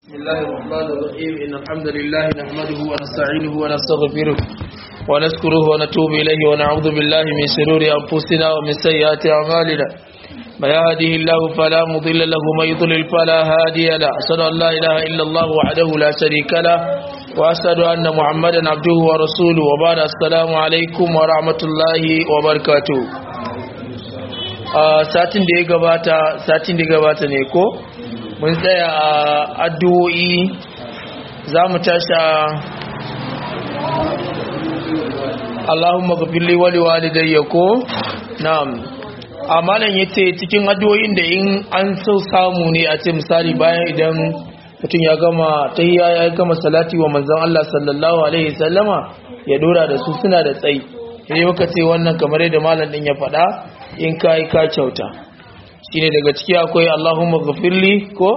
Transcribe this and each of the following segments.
بسم الله الرحمن الرحيم إن الحمد لله نحمده ونستعينه ونستغفره ونذكره ونتوب إليه ونعوذ بالله من شرور أنفسنا ومن سيئات أعمالنا ما يهده الله فلا مضل له ومن يضلل فلا هادي له أشهد أن لا إله إلا الله وحده لا شريك له وأشهد أن محمدا عبده ورسوله وبعد السلام عليكم ورحمة الله وبركاته satin da ya gabata satin da ya gabata ne ko mun tsaya a addu'o'i za mu tashi Allahumma gafirli wali walidayya ko na'am amalan yace cikin addu'o'in da in an so samu ne a ce misali bayan idan mutum ya gama tahiyya ya gama salati wa manzon Allah sallallahu alaihi wasallama ya dora da su suna da tsayi sai muka ce wannan kamar yadda malam din ya faɗa in kai ka kyauta shine daga ciki akwai Allahumma ghafirli ko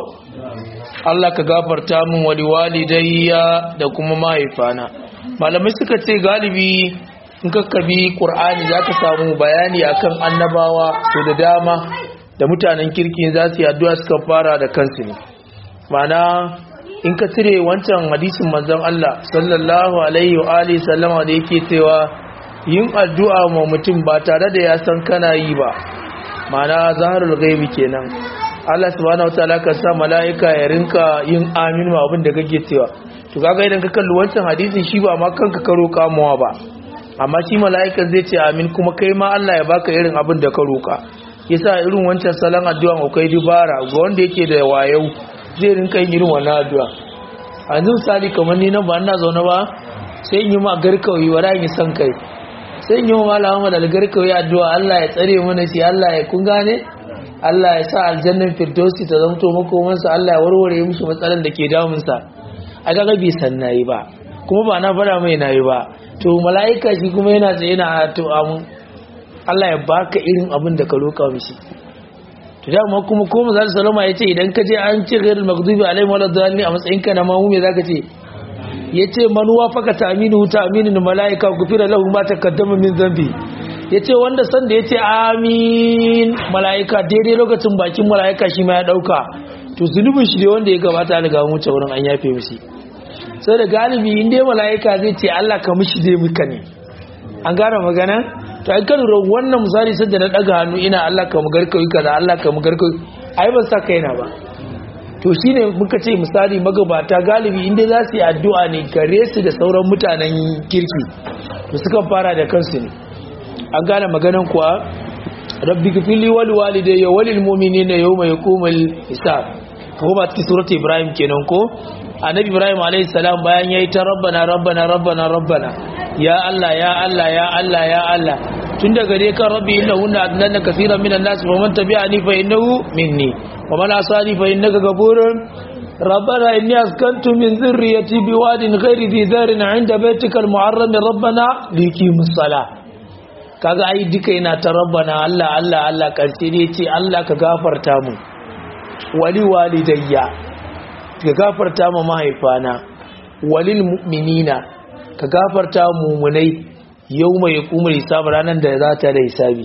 Allah ka gafarta min wali walidayya da kuma mahaifana malamai suka ce galibi in ka kabi Qur'ani zaka samu bayani akan annabawa su da dama da mutanen kirki za su yi addu'a suka fara da kansu ne mana in ka cire wancan hadisin manzon Allah sallallahu alaihi wa alihi sallama da yake cewa yin addu'a ma mutum ba tare da ya san kana yi ba mana zaharul gaibi kenan Allah subhanahu wataala ka sa malaika ya rinka yin amin ma abin da kake cewa to kaga idan ka kalli wancan hadisin shi ba ma kanka ka roka mawa ba amma shi malaikan zai ce amin kuma kai ma Allah ya baka irin abin da ka roka yasa irin wancan salon addu'a akwai dubara ga wanda yake da wayau zai rinka yin irin wannan addu'a a yanzu misali kamar ni nan ba ina zaune ba sai in yi ma garkawi wa yi san kai sai yi wa malama da algarkawi addu'a Allah ya tsare mana shi Allah ya kun gane Allah ya sa aljannan firdausi ta zamto makomansa Allah ya warware mishi matsalan da ke damunsa a gaga bai san nayi ba kuma ba na fara mai nayi ba to mala'ika shi kuma yana tsaye na to amun Allah ya baka irin abin da ka roka mishi to dama kuma ko mu zalisa salama ya ce idan ka je an ce ghairul maghdubi alaihim waladdallin a matsayin ka na mamu me zaka ce ya ce manuwa faka ta aminu ta aminin mala'ika gufira lahu ma takaddama min zambi ya ce wanda sanda ya ce amin mala'ika daidai lokacin bakin mala'ika shi ma ya ɗauka to zunubin shi ne wanda ya gabata daga wuce wurin an yafe mishi sai da galibi inda ya mala'ika zai ce allah ka mishi zai muka ne an gane magana to an kan wannan misali sadda na ɗaga hannu ina allah ka mugar kawai kaza allah ka mugar kawai ai ban sa kaina ba to shine muka ce misali magabata galibi inda za su yi addu'a ne gare su da sauran mutanen kirki to suka fara da kansu ne an gane maganan kuwa rabbi gafili wal walidayya walil mu'minina yawma yaqumul hisab ko ba cikin surati ibrahim kenan ko annabi ibrahim alayhi salam bayan yayi ta rabbana rabbana rabbana rabbana ya allah ya allah ya allah ya allah tun daga dai kan rabbi innahu adnana kaseeran minan nas wa man tabi'ani fa innahu minni wa man asani fa innaka ghafurun ربنا إني أسكنت من ذريتي بواد غير ذي ذار عند بيتك المحرم ربنا ليقيموا الصلاة kaga ai duka yana ta rabbana Allah Allah Allah karshe ne ce Allah ka gafarta mu wali walidayya ka gafarta mu mahaifana walil mu'minina ka gafarta mu mu'minai yawma yaqumul hisab ranan da za ta da hisabi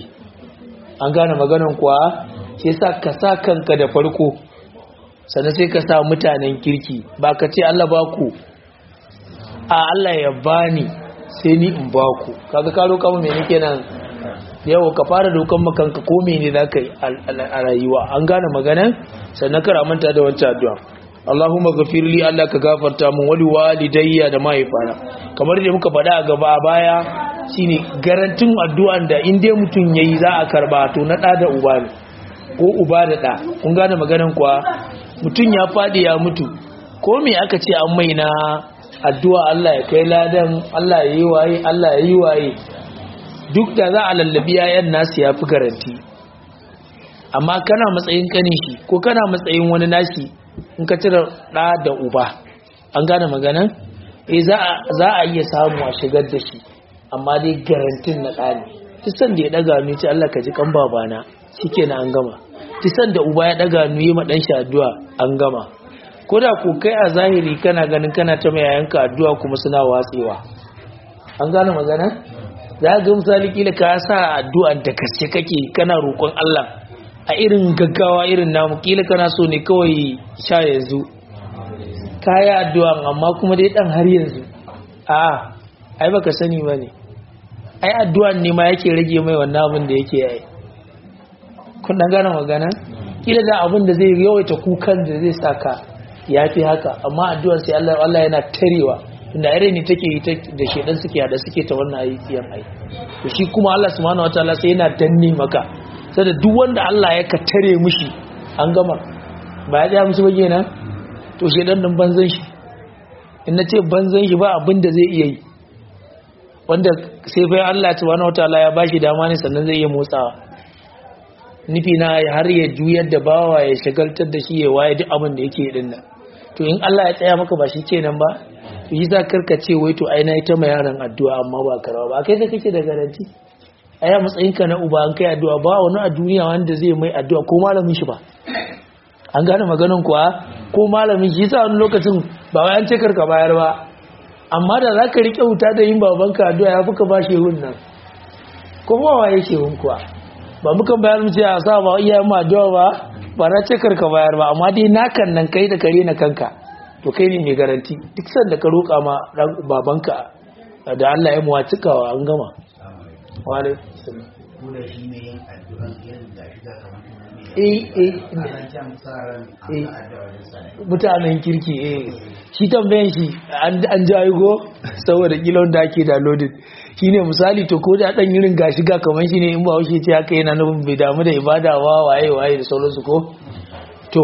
an gane maganan kuwa sai sa ka sa kanka da farko sannan sai ka sa mutanen kirki ba ka ce Allah ba ku a Allah ya bani sai ni in ba ku kaga ka roƙa mu mene kenan yau ka fara dokan makanka ko mene za ka yi a rayuwa an gane magana sannan kara manta da wancan addu'a Allahumma ghafirli Allah ka gafarta mun wali walidayya da mahaifana kamar da muka faɗa a gaba a baya shine garantin addu'an da in dai mutum yayi za a karba to na ɗa da uba ne ko uba da ɗa kun gane maganan kuwa mutum ya faɗi ya mutu ko me aka ce an mai na addu'a Allah ya kai ladan Allah ya yi waye Allah ya yi waye duk da za a lallabi yayan nasu ya fi garanti amma kana matsayin kanin shi ko kana matsayin wani nashi in ka cire ɗa da uba an gane maganan eh za a iya samu a shigar da shi amma dai garantin na ɗa ne tisan da ya ɗaga ni ce Allah ka ji kan babana shike na an gama tisan da uba ya ɗaga ni yi ma ɗan shi addu'a an gama ko da ku kai a zahiri kana ganin kana ta mai yayanka addu'a kuma suna watsewa an gane magana za ga misali kila ka sa addu'an da gaske kake kana roƙon Allah a irin gaggawa irin namu kila kana so ne kawai sha yanzu kaya addu'a amma kuma dai dan har yanzu a ai baka sani bane ai addu'an ne ma yake rage mai wannan abin da yake yi kun dan gane magana kila da abin da zai yawaita kukan da zai saka yafi haka amma addu'ar sai Allah Allah yana tarewa inda irin ne take yi da shedan suke hada suke ta wannan ayyukan ai to shi kuma Allah subhanahu wataala sai yana danne maka sai da duk wanda Allah ya ka tare mushi an gama ba ya tsaya musu ba kenan to shedan din banzan shi in na ce banzan shi ba abin da zai iya yi wanda sai bai Allah subhanahu wataala ya bashi dama ne sannan zai iya motsawa nufi na har ya juyar da bawa ya shagaltar da shi ya waye duk abin da yake din nan to in Allah ya tsaya maka ba shi kenan ba to yi za karka ce wai to ai na ita ma yaran addu'a amma ba karawa ba kai da kake da garanti ai a matsayin ka na uba an kai addu'a ba wani a duniya wanda zai mai addu'a ko malamin shi ba an gane maganan kuwa ko malamin shi yasa wani lokacin ba wai an ce karka bayar ba amma da za ka riƙe wuta da yin babanka addu'a ya fuka ba shehun nan ko ba waye shehun kuwa ba muka bayar mu ce a sa ba iyayen mu addu'a ba ba na ce karka bayar ba amma dai nakan nan kai da kare na kanka to kai ne mai garanti duk sanda ka roƙa ma babanka da Allah ya muwa cikawa an gama wani mutanen kirki eh shi tambayan shi an jayi go saboda kilon da ake downloaded shine misali to ko da dan irin gashi ga kaman shi ne in ba wuce ce haka yana nufin bai damu da ibada wa waye waye da sauransu ko to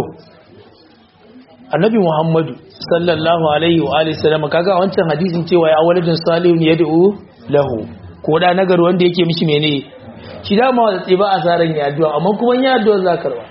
annabi muhammadu sallallahu alaihi wa alihi sallam kaga wancan hadisin cewa ya waladin salihun yad'u lahu ko da nagar wanda yake mishi mene shi da ma wanda ba asaran ya addu'a amma kuma ya addu'a za karba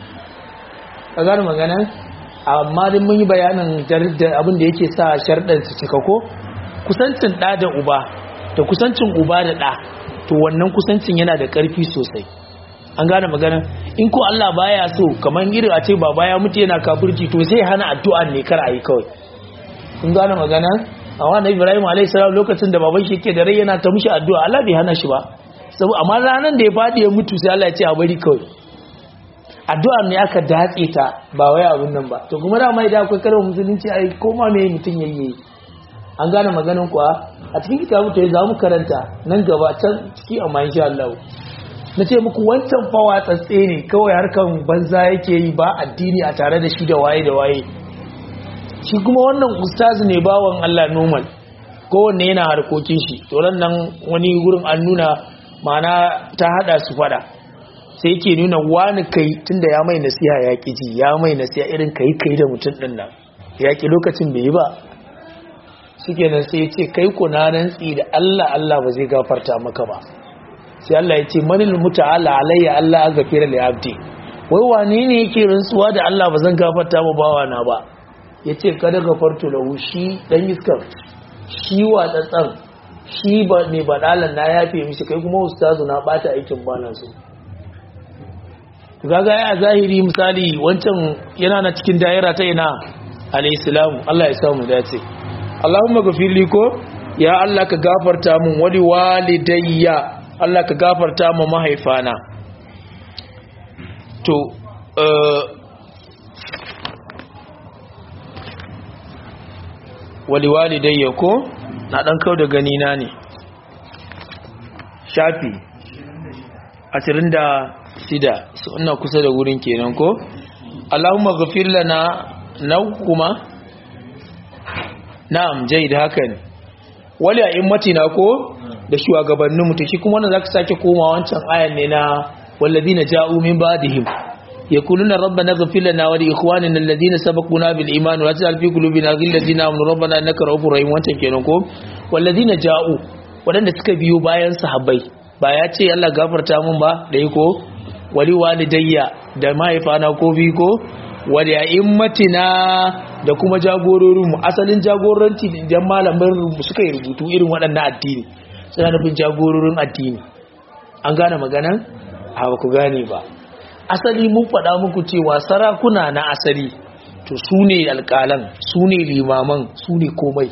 ka gane magana amma din mun yi bayanin abin da yake sa sharɗan su cika ko kusancin ɗa da uba da kusancin uba da ɗa to wannan kusancin yana da ƙarfi sosai an gane magana in ko Allah baya so kamar irin a ce baba ya mutu yana kafirci to sai hana addu'a ne kar a yi kawai kun gane magana a wannan Ibrahim alayhi salam lokacin da baban shi yake da rai yana ta mishi addu'a Allah bai hana shi ba saboda amma ranan da ya fadi ya mutu sai Allah ya ce a bari kawai addu'a ne aka datse ta ba wai abun nan ba to kuma da mai da akwai karin musulunci ai koma me mutun yayi an gane maganan kuwa a cikin kitabu ta za mu karanta nan gaba can ciki amma insha Allah na ce muku wancan fawa tsatse ne kawai harkan banza yake yi ba addini a tare da shi da waye da waye shi kuma wannan ustazi ne bawan Allah normal kowanne yana harkokin shi to nan wani gurin an nuna mana ta hada su fada sai yake nuna wani kai tunda ya mai nasiha ya ki ji ya mai nasiha irin kai kai da mutum din nan ya ki lokacin bai yi ba shikenan sai ya ce kai ku na rantsi da Allah Allah ba zai gafarta maka ba sai Allah ya ce manil muta'ala alayya Allah an gafira li abdi wai wane ne yake rantsuwa da Allah ba zan gafarta ma bawa na ba yace kada gafartu lahu shi dan iskar shi wa tsatsan shi ba ne badalan na yafe mishi kai kuma ustazu na bata aikin bana so kaga ya zahiri misali wancan yana na cikin daira ta ina alayhi Allah ya samu dace Allahumma gafirli ko ya Allah ka gafarta mun wali walidayya Allah ka gafarta ma mahaifana to wali walidayya ko na dan kau da gani na ne shafi 26 su ina kusa da wurin kenan ko Allahumma ghafir lana na kuma na'am jaid haka ne wali a immatina ko da shugabannin mutum shi kuma wannan zaka sake koma wancan ayan ne na walladina ja'u min ba'dihim yaquluna rabbana ighfir lana wa li ikhwanina alladhina sabaquna bil iman wa la taj'al fi qulubina ghillan lil ladzina amanu rabbana innaka ra'ufur rahim wancan kenan ko walladina ja'u wadanda suka biyo bayan sahabbai ba ya ce Allah gafarta mun ba dai ko wali walidayya da mahaifana ko bi ko wali a'immatina da kuma jagororinmu asalin jagoranci idan malamin suka yi rubutu irin waɗannan addini suna nufin jagororin addini an gane maganan a ba ku gane ba asali mun faɗa muku cewa sarakuna na asali to su ne alƙalan su ne limaman su ne komai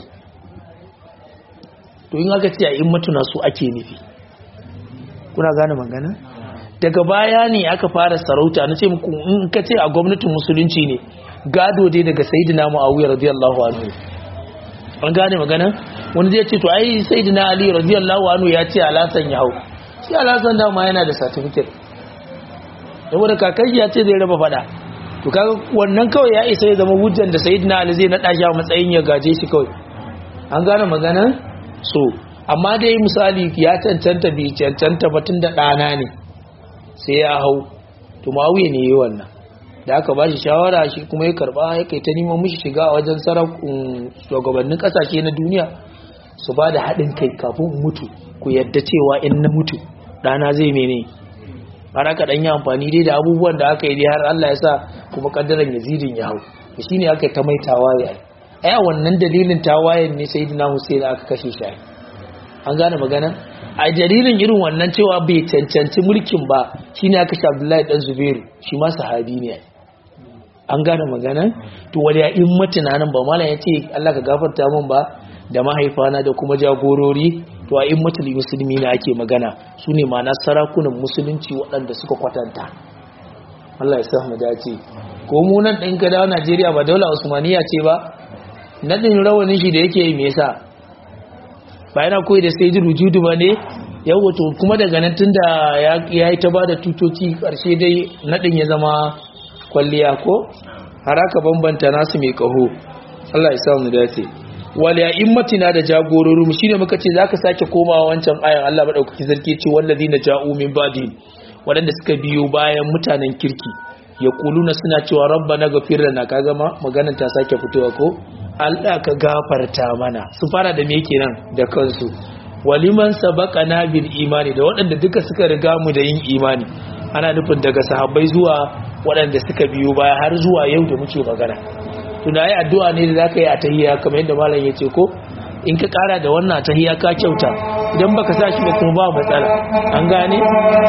to in aka ce a in matuna su ake nufi kuna gane magana daga baya ne aka fara sarauta na ce muku in ka ce a gwamnatin musulunci ne gado dai daga sayyidina muawiya radiyallahu anhu an gane magana wani zai ce to ai sayyidina ali radiyallahu anhu ya ce alasan ya hau shi alasan dama yana da certificate saboda kakashi ya ce zai raba fada to kaga wannan kawai ya isa ya zama hujjan da sayyidina ali zai nada shi a matsayin ya gaje shi kawai an gane magana so amma dai misali ya cancanta bi cancanta batun da dana ne sai ya hau to muawiya ne yayi wannan da aka ba shi shawara shi kuma ya karba ya kai ta neman mishi shiga a wajen sarakun shugabannin kasashe na duniya su ba da haɗin kai kafin mutu ku yadda cewa in na mutu ɗana zai mene har aka ɗan yi amfani dai da abubuwan da aka yi dai har Allah ya sa kuma ƙaddaran yazidin ya hau da shi ne aka yi ta mai tawaye a a wannan dalilin tawayen ne sai dina Hussein aka kashe shi an gane magana a dalilin irin wannan cewa bai cancanci mulkin ba shine aka kashe Abdullahi dan Zubairu shi ma sahabi ne an gane magana to wani ya in mutuna nan ba malam ya ce Allah ka gafarta min ba da mahaifana da kuma jagorori to a in mutuli musulmi ne ake magana su ne ma sarakunan musulunci waɗanda suka kwatanta Allah ya sa mu dace ko mu nan ɗin ka dawo Najeriya ba daula Usmaniya ce ba nadin rawanin shi da yake yi me yasa ba yana koyi da sai rujudu ba ne yau wato kuma daga nan tunda ya yi ta bada tutoci karshe dai nadin ya zama kwalliya ko har aka bambanta nasu mai kaho Allah ya samu dace wal ya immatina da jagororin mu shine muka ce zaka sake komawa wancan ayan Allah madaukaki zarki ce wallazina ja'u min ba'di wadanda suka biyo bayan mutanen kirki ya kuluna suna cewa rabbana ghafir lana kaga ma maganar ta sake fitowa ko Allah ka gafarta mana su fara da me kenan da kansu waliman sabaqana bil imani da waɗanda duka suka riga mu da yin imani ana nufin daga sahabbai zuwa waɗanda suka biyo baya har zuwa yau da muke magana tuna yi addu'a ne da za ka yi a tahiya kamar yadda malam ya ce ko in ka ƙara da wannan tahiya ka kyauta idan baka sa shi ba kuma ba matsala an gane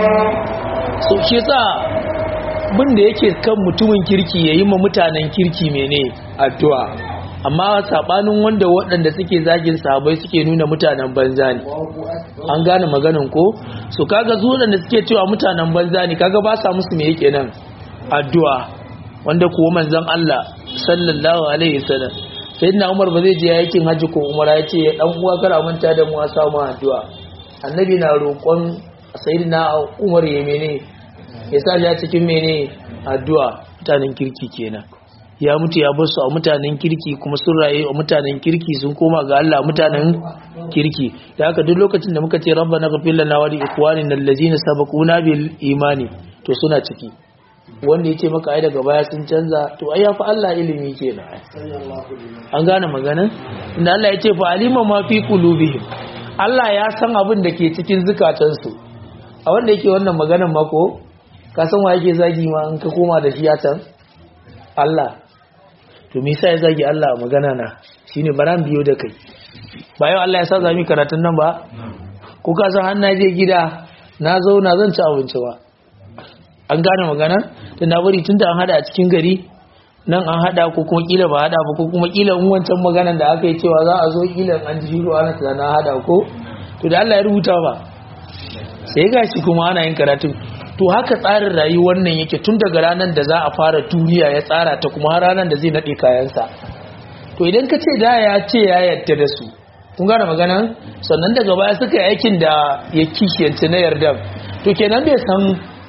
so shi yasa bin da yake kan mutumin kirki ya yi ma mutanen kirki mene addu'a amma sabanin wanda waɗanda suke zagin sahabbai suke nuna mutanen banza ne an gane maganin ko so kaga su waɗanda suke cewa mutanen banza ne kaga ba sa musu me yake nan addu'a wanda kuwa manzon Allah sallallahu alaihi wasallam sayyidina Umar ba zai je yakin haji ko Umar ya ce dan uwa kar manta da mu a samu addu'a annabi na roƙon sayyidina Umar ya mene ya sa ya cikin mene addu'a mutanen kirki kenan ya mutu ya bar su a mutanen kirki kuma sun raye a mutanen kirki sun koma ga Allah mutanen kirki da haka duk lokacin da muka ce rabbana ghfir lana wa li ikhwanina allazina sabaquna bil imani to suna ciki wanda yace maka ai daga baya sun canza to ai ya fa Allah ilimi kenan an gane magana inda Allah yace fa alima ma fi qulubihim Allah ya san abin da ke cikin zukatansu a wanda yake wannan maganar mako ka san wa yake zagi ma in ka koma da shi ya can Allah to me yasa ya zagi Allah magana na shine baran biyo da kai ba yau Allah ya sa zami karatun nan ba ko ka san har na je gida na zauna zan ci abinci ba an gane magana tun na bari tunda an hada a cikin gari nan an hada ko kuma kila ba hada ba ko kuma kila in wancan maganan da aka yi cewa za a zo kila an ji shiro ana na hada ko to da Allah ya rubuta ba sai gashi kuma ana yin karatun to haka tsarin rayuwar nan yake tun daga ranar da za a fara duniya ya tsara ta kuma har ranar da zai nade kayansa to idan ka ce da ya ce ya yadda da su kun gane magana sannan daga baya suka yi aikin da ya kishiyanci na yarda to kenan bai san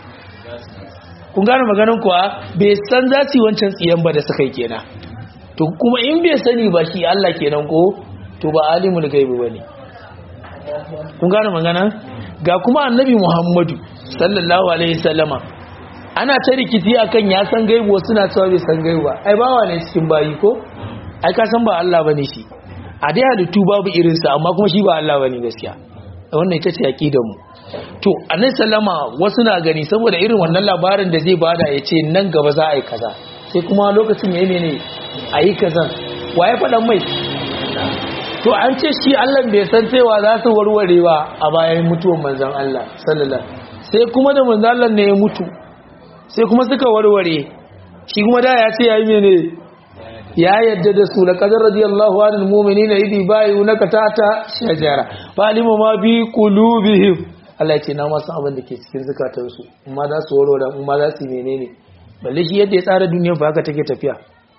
kun gane maganin kuwa bai san za su yi wancan tsiyan ba da suka yi kenan to kuma in bai sani ba shi Allah kenan ko to ba alimul gaibi bane kun gane magana ga kuma annabi Muhammadu sallallahu alaihi sallama ana ta rikici akan ya san gaibu wasu na cewa bai san gaibu ba ai bawa ne cikin bayi ko ai ka san ba Allah bane shi a dai halittu babu irinsa amma kuma shi ba Allah bane gaskiya wannan ita ce aqidar mu to annabi sallama wasu na gani saboda irin wannan labarin da zai bada ya ce nan gaba za a yi kaza sai kuma lokacin yayi mene a yi kazan waye faɗan mai to an ce shi Allah bai san cewa za su warware ba a bayan mutuwan manzon Allah sallallahu sai kuma da manzon Allah ne ya mutu sai kuma suka warware shi kuma da ya ce yayi mene ya yadda da su laqad radiyallahu anil mu'minina idhi bayunaka tata shajara falima ma bi qulubihim Allah ya ce na masu abin da ke cikin zukatansu amma za su warware amma za su menene balle shi yadda ya tsara duniyar fa haka take tafiya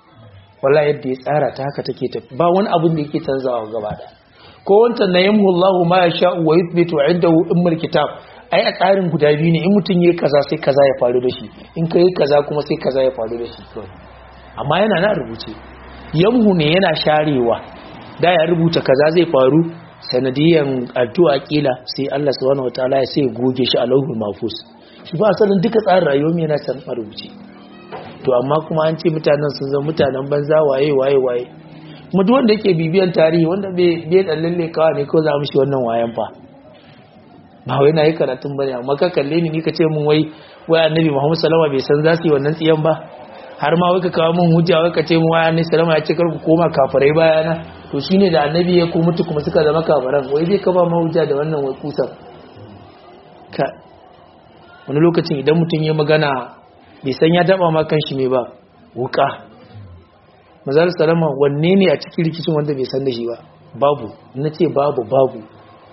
wala yadda ya tsara ta haka take tafi ba wani abin da yake canzawa gaba da ko wancan na yamhu Allahu ma yasha wa yuthbitu indahu ummul kitab ai a tsarin guda biyu ne in mutum yayi kaza sai kaza ya faru da shi in kai kaza kuma sai kaza ya faru da shi amma yana na rubuce yamhu ne yana sharewa da ya rubuta kaza zai faru sanadiyan addu'a kila sai Allah subhanahu wataala ya sai goge shi a lauhul mahfuz shi ba asalin duka tsarin rayuwar mu yana san a rubuce to amma kuma an ce mutanen sun zama mutanen banza waye waye waye kuma duk wanda yake bibiyan tarihi wanda bai bai dan lalle kawai ne ko za mu shi wannan wayan fa ba wai na yi karatun bane amma ka kalle ni ni ka ce mun wai wai annabi Muhammad sallallahu alaihi wasallam bai san za su yi wannan tsiyan ba har ma wai ka kawo mun hujja wai ka ce mun wai annabi sallallahu alaihi wasallam ya ce kar ku koma kafirai bayana to shine da annabi ya ko mutu kuma suka zama kafiran wai zai ka ba mu hujja da wannan wai kusan ka wani lokacin idan mutum ya magana bai san ya taba ma kanshi me ba wuka mazal salama wanne ne a cikin rikicin wanda bai san da shi ba babu na ce babu babu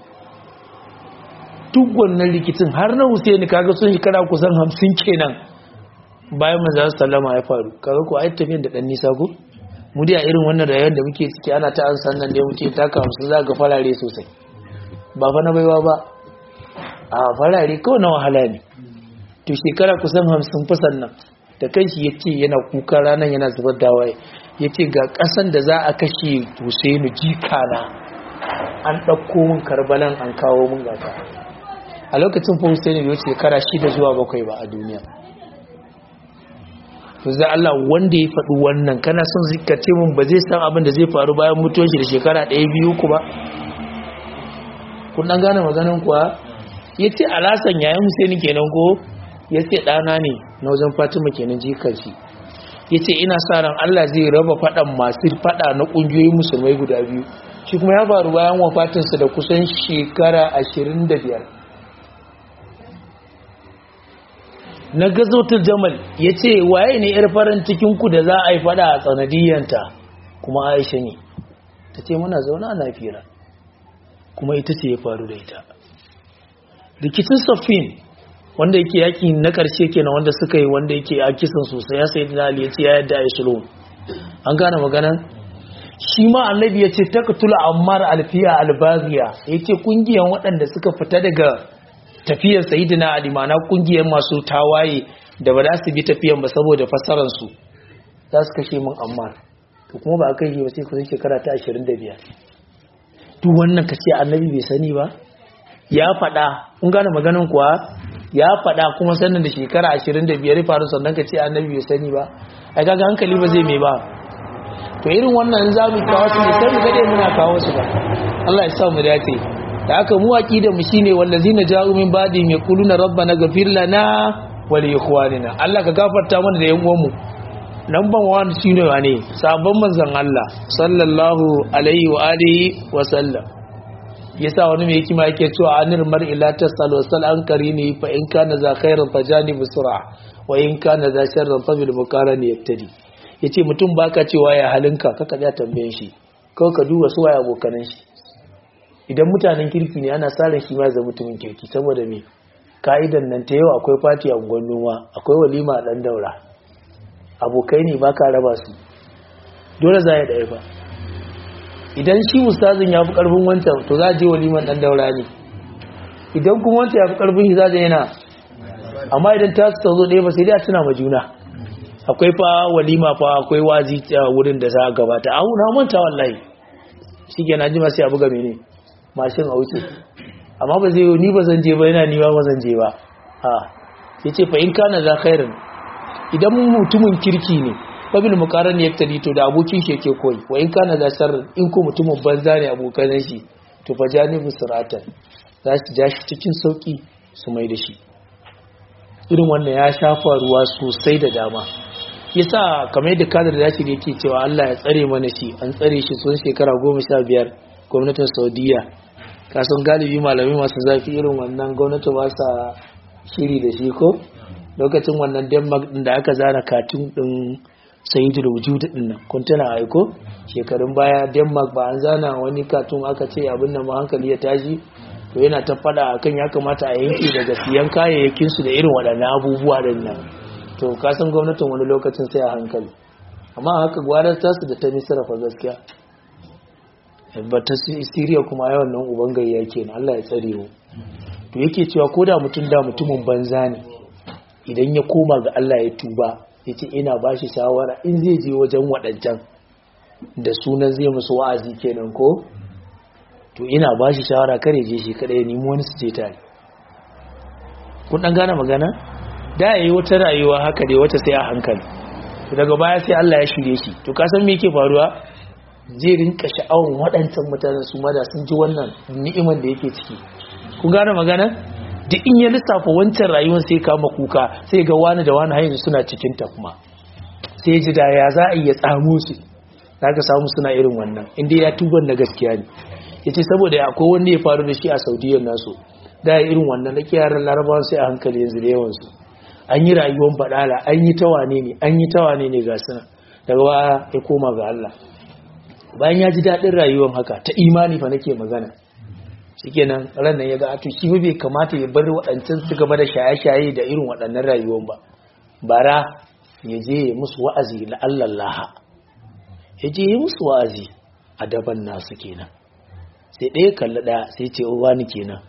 duk wannan rikicin har na Husaini kaga sun shekara kusan hamsin kenan bayan manzo sallama ya faru kaga ko ai tafiyan da dan nisa ko mu dai a irin wannan rayuwar da muke ciki ana ta an sannan da muke taka hamsin za ga farare sosai ba fa na baiwa ba a farare kawai na wahala ne to shekara kusan hamsin fasan nan da kanshi ya ce yana kuka ranar yana zubar da waye ya ce ga ƙasan da za a kashe Husainu jikana an ɗauko min karbalan an kawo min gata a lokacin fa Husaini bai wuce shekara shida zuwa bakwai ba a duniya to za Allah wanda ya faɗi wannan kana son zikace mun ba zai san abin da zai faru bayan mutuwar shi da shekara ɗaya biyu ku ba kun dan gane maganin kuwa yace alasan yayin Husaini kenan ko yace ɗana ne na wajen Fatima kenan jikar shi yace ina sa ran Allah zai raba faɗan masu faɗa na ƙungiyoyin musulmai guda biyu shi kuma ya faru bayan wafatinsa da kusan shekara ashirin da biyar na gazotar jamal ya ce waye ne yar farin cikinku da za a yi fada a tsanadiyyanta kuma aisha ne ta ce muna zauna na fira kuma ita ce ya faru da ita rikicin safin wanda yake yaki na karshe kenan wanda suka yi wanda yake a kisan sosai ya sai da ali ya ce ya yadda ya shilo an gane maganan shi ma annabi ya ce taqtula ammar alfiya albaziya yace kungiyan waɗanda suka fita daga tafiyar sayidina ali mana kungiyar masu tawaye da ba za su bi tafiyan ba saboda fassarar su za su kashe min ammar to kuma ba a kai ba sai kusan shekara ta 25 duk wannan ka ce annabi bai sani ba ya faɗa kun gane maganin kuwa ya faɗa kuma sannan da shekara 25 faru sannan ka ce annabi bai sani ba ai kaga hankali ba zai mai ba to irin wannan za mu kawo su ne sai mu gade muna kawo su ba Allah ya sa mu dace da aka mu aqida mu shine wallazina ja'u min ba'di yaquluna rabbana ghfir lana wa li ikhwanina Allah ka gafarta mana da yan uwan mu number 1 shine wane sabon manzon Allah sallallahu alaihi wa alihi wa sallam yasa wani mai hikima yake cewa anir mar'i la tasalu sal an karini fa in kana za khairan fajani bisra wa in kana za sharran fa bil muqarani yaftadi yace mutum baka cewa ya halinka kaka ya tambayen shi kawai ka duba su waye abokanan shi idan mutanen kirki ne ana tsarin shi ma zai mutumin kirki saboda me ka'idan nan ta yau akwai fati a unguwar noma akwai walima a ɗan daura abokai ne ba ka raba su dole za ya ɗaya ba idan shi ustazin ya fi ƙarfin wancan to za a je waliman ɗan daura ne idan kuma wancan ya fi ƙarfin shi za a yana amma idan ta su zo ɗaya ba sai dai a tuna ma juna akwai fa walima fa akwai wazi wurin da za a gabata a na manta wallahi shi ke na jima sai a buga mene mashin a wuce amma ba zai ni ba zan je ba yana ni ba ba zan je ba a ya ce fa in kana za khairin idan mutumin kirki ne babil muqaran yaktadi to da abokin shi yake koyi wa in kana za sharrin in ko mutumin banza ne abokan shi to fa janibu siratan za su ja shi cikin sauki su mai da shi irin wannan ya shafa ruwa sosai da dama yasa kamar yadda kadar da shi yake cewa Allah ya tsare mana shi an tsare shi sun shekara goma sha biyar gwamnatin saudiya kasan galibi malami masu zafi irin wannan gwamnati ba sa shiri da shi ko lokacin wannan denmark din da aka zana katun din sayidu da wujudu din nan kun tana aiko shekarun baya denmark ba an zana wani katun aka ce abin nan hankali ya tashi to yana ta fada akan ya kamata a yanke daga siyan kayayyakin su da irin waɗannan abubuwa din nan to kasan gwamnatin wani lokacin sai a hankali amma haka gwanar tasu da ta misira fa gaskiya ba ta siriya kuma yawan nan uban gayya kenan Allah ya tsare mu to yake cewa ko da mutum da mutumin banza ne idan ya koma ga Allah ya tuba ya ce ina ba shi shawara in zai je wajen waɗancan da sunan zai musu wa'azi kenan ko to ina ba shi shawara kare je shi kada ya nemi wani su je tare kun ɗan gane magana da ya yi wata rayuwa haka dai wata sai a hankali to daga baya sai Allah ya shirye shi to ka san me yake faruwa zai rinka sha'awan waɗancan mutanen su ma da sun ji wannan ni'iman da yake ciki kun gane magana duk in ya lissafa wancan rayuwar sai kama kuka sai ga wani da wani hanyar suna cikin ta kuma sai ji da ya za a iya tsamo su za ka samu suna irin wannan inda ya tuban na gaskiya ne ya ce saboda akwai wanda ya faru da shi a saudiyyar nasu da ya irin wannan na yaran larabawan sai a hankali yanzu da yawansu an yi rayuwar baɗala an yi tawane ne an yi tawane ne ga suna daga ba ya koma ga Allah bayan ya ji daɗin rayuwar haka ta imani fa nake magana shikenan ran nan ya ga to shi bai kamata ya bar waɗancan su gaba da shaye-shaye da irin waɗannan rayuwar ba bara ya je musu wa'azi la Allah ya je musu wa'azi a daban nasu kenan sai ɗaya kalli ɗaya sai ce wani kenan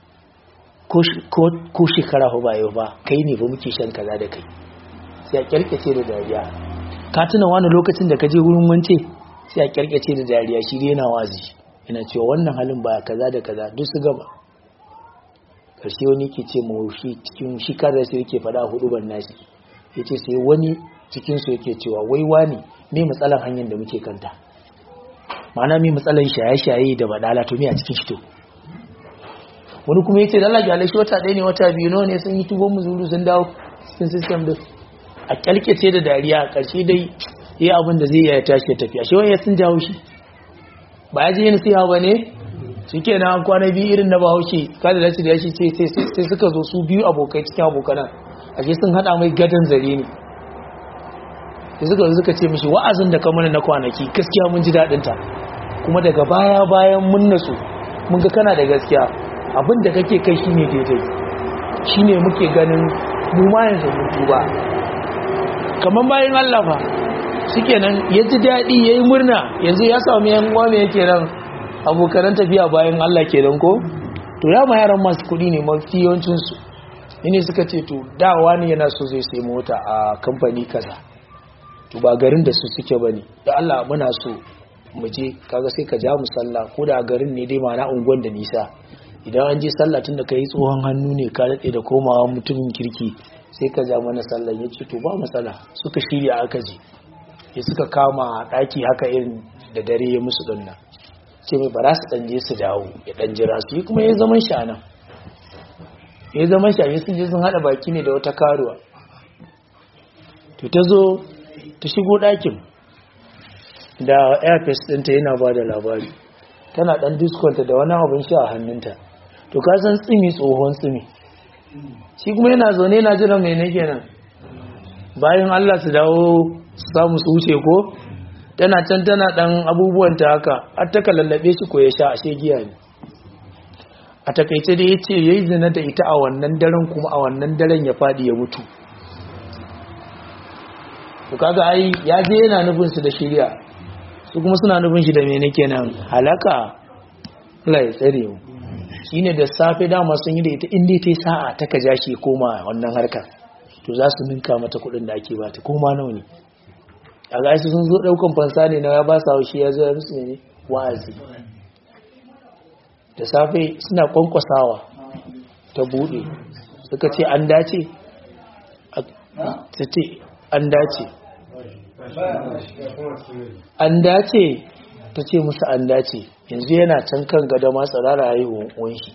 ko shekara ba yau ba kai ne ba muke shan kaza da kai sai a kyarkace da dariya ka tuna wani lokacin da ka je wurin wance sai a kyarkace da dariya shi yana wazi yana cewa wannan halin ba kaza da kaza duk su gaba karshe wani ke ce ma shi cikin shi kada sai yake faɗa hudu ban nashi yace sai wani cikin su yake cewa wai wani me matsalan hanyar da muke kanta ma'ana me matsalan shaye-shaye da badala to me a cikin shi to wani kuma yace Allah ya shi wata ɗaya ne wata biyu nawa ne sun yi tubon muzuru sun dawo cikin system din a kyalkece da dariya a ƙarshe dai yi abin da zai ya tashi ya tafi ashe wani sun jawo shi ba ya je yin siya ba ne shi ke na kwana biyu irin na bahaushe kada da da shi ce sai suka zo su biyu abokai cikin abokanan ashe sun haɗa mai gadon zare ne da suka zo suka ce mishi wa'azin da kamar na kwanaki gaskiya mun ji daɗinta kuma daga baya bayan mun nasu mun ga kana da gaskiya abin da kake kai shine daidai shine muke ganin mu ma yanzu mun tuba kamar bayan Allah fa shikenan ya ji daɗi ya yi murna yanzu ya sami yan uwa me yake nan abokanan tafiya bayan Allah kenan ko to ya ma yaran masu kuɗi ne mafi yawancinsu ne suka ce to dawa ne yana so zai sai mota a kamfani kaza to ba garin da su suke ba ne da Allah muna so mu je kaga sai ka ja mu sallah ko da garin ne dai ma'ana unguwan da nisa idan an je sallah tun da ka yi tsohon hannu ne ka daɗe da komawa mutumin kirki sai ka ja mana sallah ya ce to ba matsala suka shirya aka je ya suka kama ɗaki haka irin da dare ya musu ɗanna ce mai ba su ɗanje su dawo ya ɗan jira su yi kuma ya zaman shi nan ya zaman shi a sun je sun haɗa baki ne da wata karuwa to ta zo ta shigo ɗakin da airfest ɗinta yana ba da labari tana ɗan diskonta da wani abin sha a hannunta to ka san tsimi tsohon tsimi shi kuma yana zaune yana jiran mai nake nan bayan Allah su dawo su samu su wuce ko tana can tana dan abubuwan ta haka har ta lallabe shi ko ya sha ashe giya ne a takaice da yace yayi zina da ita a wannan daren kuma a wannan daren ya fadi ya mutu to kaga ai ya je yana nufin su da shiriya su kuma suna nufin shi da mene kenan halaka Allah ya tsare mu shine da safe dama sun yi da ita inda ta yi sa'a ta ka ja shi koma wannan harkar to za su ninka mata kudin da ake bata koma nawa ne a ga sun zo daukan fansa ne na ya ba sa haushi ya zo ya musu ne wa'azi da safe suna kwankwasawa ta bude suka ce an dace ta ce an dace an dace ta ce musu an dace yanzu yana can kan gada ma tsarara haihuwan shi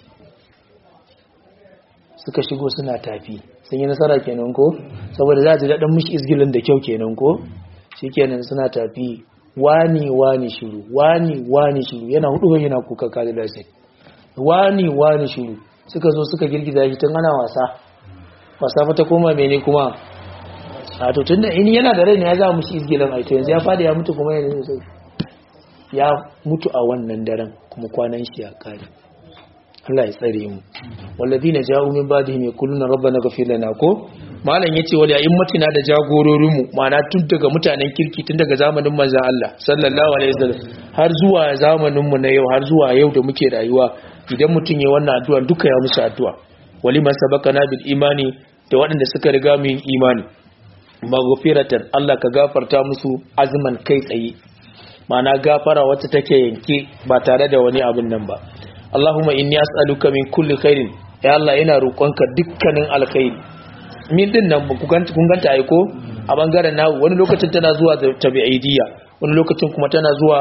suka shigo suna tafi sun yi nasara kenan ko saboda za ta daɗin mishi izgilin da kyau kenan ko shi kenan suna tafi wani wani shiru wani wani shiru yana hudu yana kuka kari da shi wani wani shiru suka zo suka girgiza shi tun ana wasa wasa fa ta koma mene kuma a to tunda in yana da rai ne ya za mishi izgilin aito yanzu ya fada ya mutu kuma yanzu sai ya mutu a wannan daren kuma kwanan shi ya kare Allah ya tsare mu walladina ja'u min ba'dihim yaquluna rabbana ghfir lana ko malam yace wal ya'immatina da jagororinmu ma'ana tun daga mutanen kirki tun daga zamanin manzon Allah sallallahu alaihi wasallam har zuwa zamanin mu na yau har zuwa yau da muke rayuwa idan mutun yayi wannan addu'a duka ya musu addu'a waliman sabaqana bil imani da waɗanda suka riga mu yin imani maghfiratan Allah ka gafarta musu azman kai tsaye ma'ana gafara wacce take yanke ba tare da wani abin nan ba Allahumma inni as'aluka min kulli khairin ya Allah ina roƙonka dukkanin alkhairi min din nan kun ganta aiko a bangaren nawo wani lokacin tana zuwa da tabi'idiyya wani lokacin kuma tana zuwa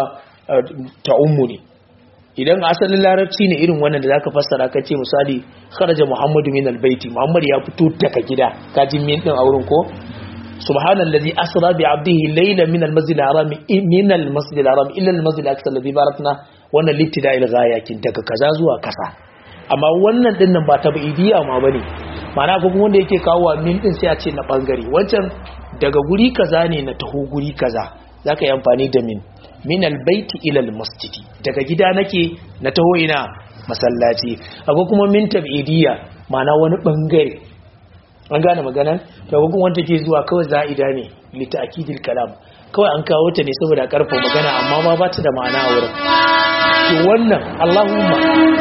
ta ummu ne idan asalin larabci ne irin wannan da zaka fassara ka ce misali kharaja muhammadu min albayti muhammad ya fito daga gida ka ji min din auren ko subhanallazi asra bi abdihi layla min almasjid alharam min almasjid alharam ila almasjid aqsa alladhi barakna wannan littida'il ghayakin daga kaza zuwa kasa amma wannan din nan ba tabi'idiyya ma bane mana ko wanda yake kawo min din sai a ce na bangare wancan daga guri kaza ne na taho guri kaza zaka yi amfani da min min albayti ila almasjidi daga gida nake na taho ina masallaci akwai kuma min tab'idiyya mana wani bangare an gane maganan to kuma wanda ke zuwa kawai za'ida ne li ta'kidil kalam kawai an kawo ta ne saboda karfa magana amma ma ba ta da ma'ana a wurin to wannan Allahumma